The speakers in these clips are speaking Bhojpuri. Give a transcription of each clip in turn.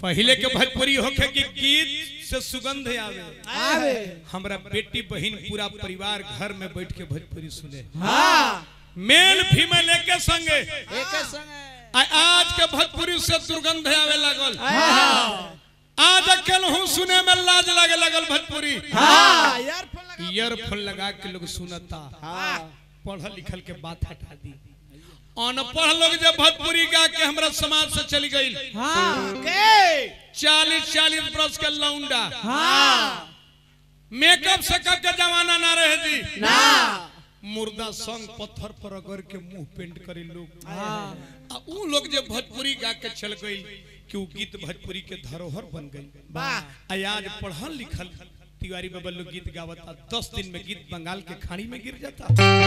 पहले के भोजपुरी होखे कि गीत से सुगंध आवे आवे हमरा बेटी बहन पूरा परिवार घर में बैठ के भोजपुरी सुने हाँ मेल फीमेल एके संगे एक संग आ- आज के भोजपुरी से दुर्गंध आवे लागल हाँ आज अकेल हूँ सुने में लाज लगे लगल भोजपुरी हाँ यार फोन लगा ईयरफोन लगा के लोग सुनता हाँ पढ़ल लिखल के बात हटा दी अनपढ़ लोग जब भोजपुरी गा के हमरा समाज से चली गई हाँ के चालीस चालीस बरस के लौंडा हाँ मेकअप सेकअप के जमाना ना रहे जी ना मुर्दा संग पत्थर पर अगर के मुंह पेंट करे लोग हाँ आ उ लोग जे भोजपुरी गा के चल गई कि उ गीत भोजपुरी के धरोहर बन गई वाह आ आज पढ़ल लिखल तिवारी बाबा लोग गीत गावता दस दिन में गीत बंगाल के खाड़ी में गिर जाता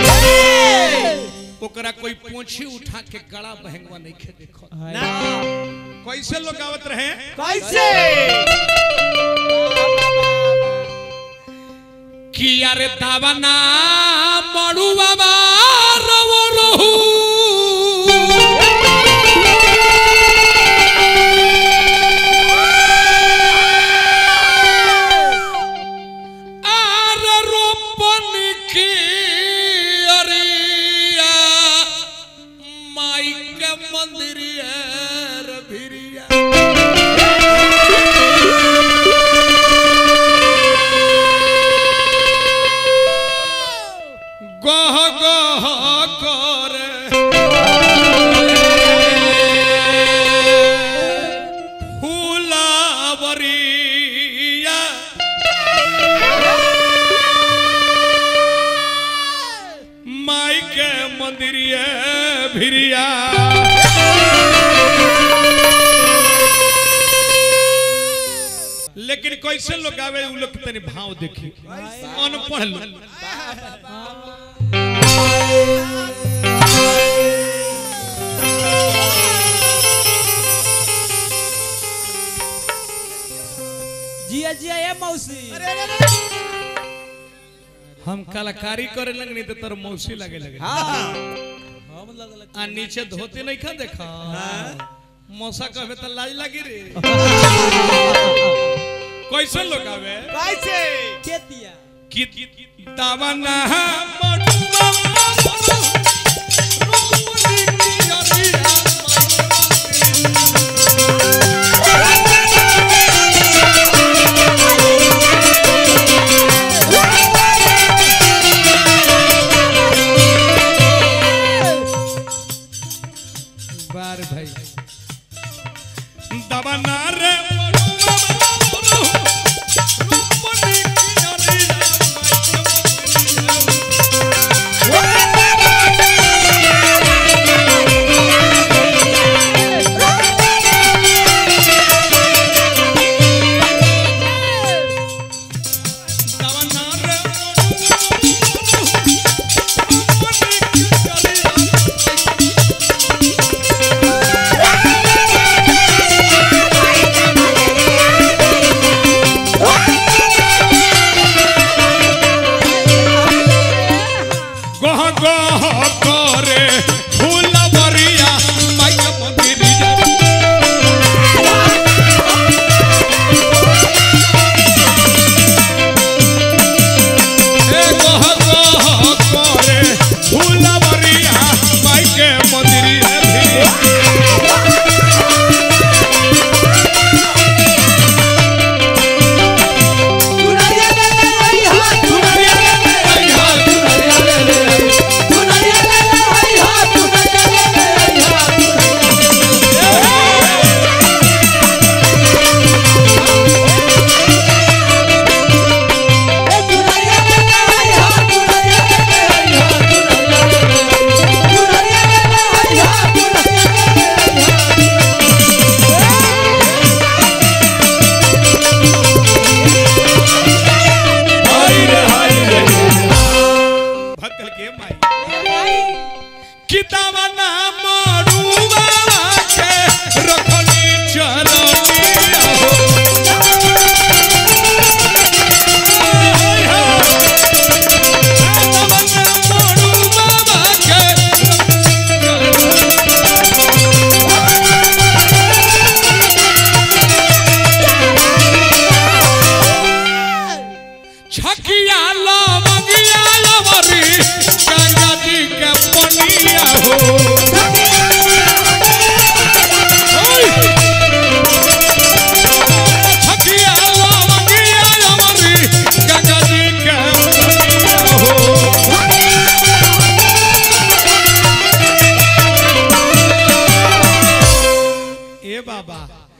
ओकरा कोई पोछी उठा के गड़ा बहंगवा नहीं खे देखो ना कैसे लोग गावत रहे कैसे कि अरे दावना मड़ू बाबा रवो रहू आर रोपन की अरिया माई के मंदिरिया रे भिरिया गह गह करे फूलावरिया माई के मंदिरिया भिरिया लेकिन कैसे लोग आवे उ लोग के तनी भाव देखी अनपढ़ लोग जिया जिया ये मौसी हम कलाकारी करे लगनी तो तोर मौसी लगे लगे हम लगल आ नीचे धोती नहीं खा देखा मौसा कहबे तो लाज लगी रे कैसे लोग आवे कैसे के दिया कि दावना मडुआ रोपनी की अरिया बार भाई दावना रे मडुआ रोपनी की अरिया दावना रे रोपनी की अरिया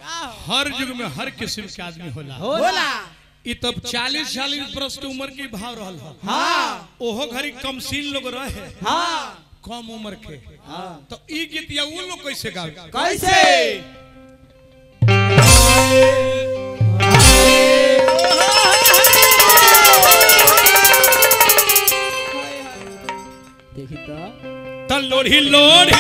हर युग में हर किस्म के आदमी होला होला इ तब चालीस चालीस बरस के उम्र के भाव रहल हो हाँ ओहो घड़ी कमसीन लोग रहे हाँ कम उम्र के तो ई गीत या वो लोग कैसे गावे कैसे देखी तो त लोढ़ी लोढ़ी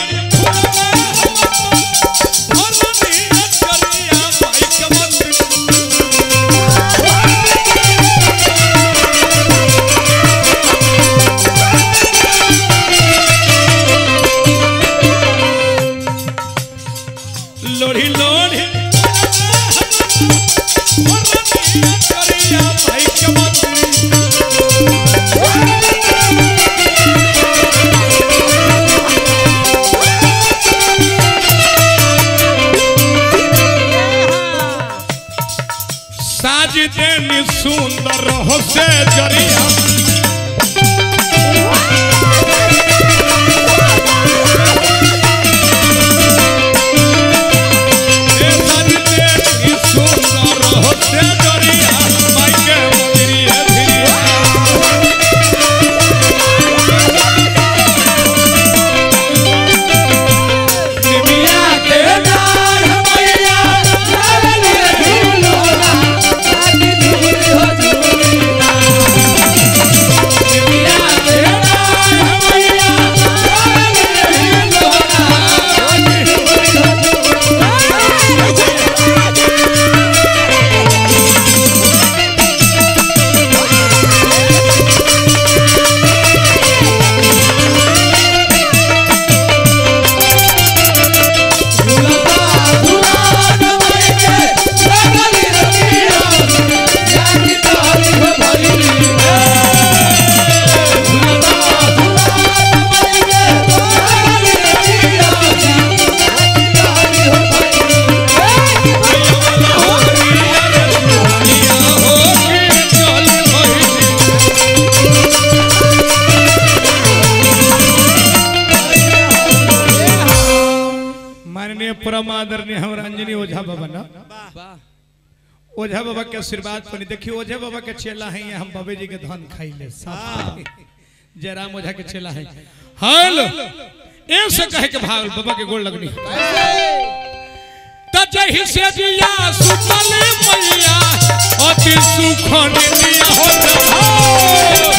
लोढ़ी लोढ़ी भाई के मंदिर साज देनी सुंदर हो से जरिया ए साज देनी सुंदर हो से जरिया माई के मंदिरिया धिरिया निमिया के डाढ़ मैया माननीय परम आदरणीय हम रंजनी ओझा बाबा ना वाह ओझा बाबा के आशीर्वाद पर देखिए ओझा बाबा के चेला है हम बाबे जी के धन खाई ले जयराम ओझा के चेला है हाल ऐसे कहे के भाग बाबा के गोड़ लगनी त जहि से जिया सुतल मैया अति सुख निया हो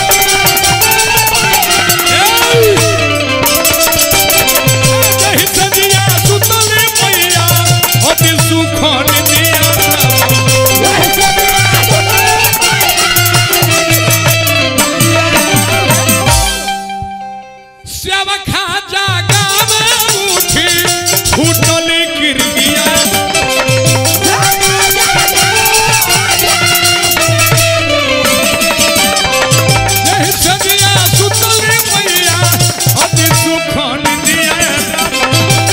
जहि से जिया सुतल मैया अति सुख निया सेवखा जागा में उठी फूटल गिरगिया जहि सजिया सुतल मैया अति सुख निया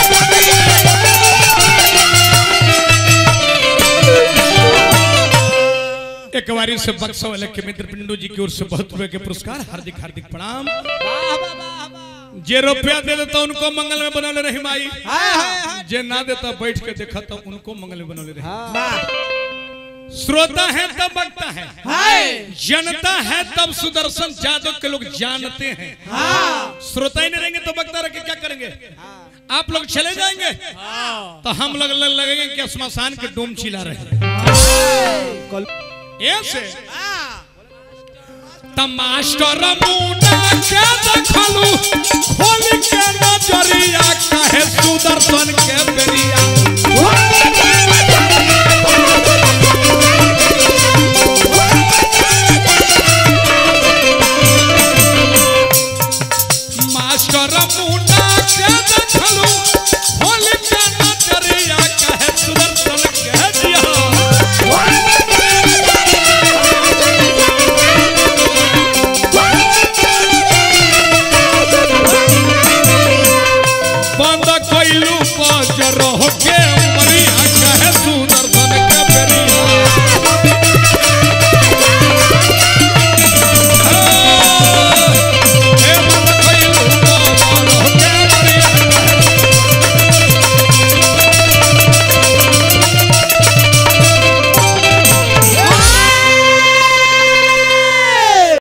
एक बारी से बक्सा वाले के मित्र पिंडू जी की ओर से बहुत रुपए के पुरस्कार हार्दिक हार्दिक प्रणाम जे रुपया दे देता उनको मंगल में बनौले रही माई जे ना देता बैठ के देखा तो उनको मंगल में बनौले रही श्रोता है तब बकता है जनता है तब सुदर्शन जादव के लोग जानते हैं श्रोता ही नहीं रहेंगे तो बकता रह के क्या करेंगे आप लोग चले जाएंगे तो हम लोग लग लगेंगे कि शमशान के डोम चिल्ला रहे हैं ऐसे तमास्टर मुंडा के देखलू खोल के नजरिया कहे सुदर्शन के बेरिया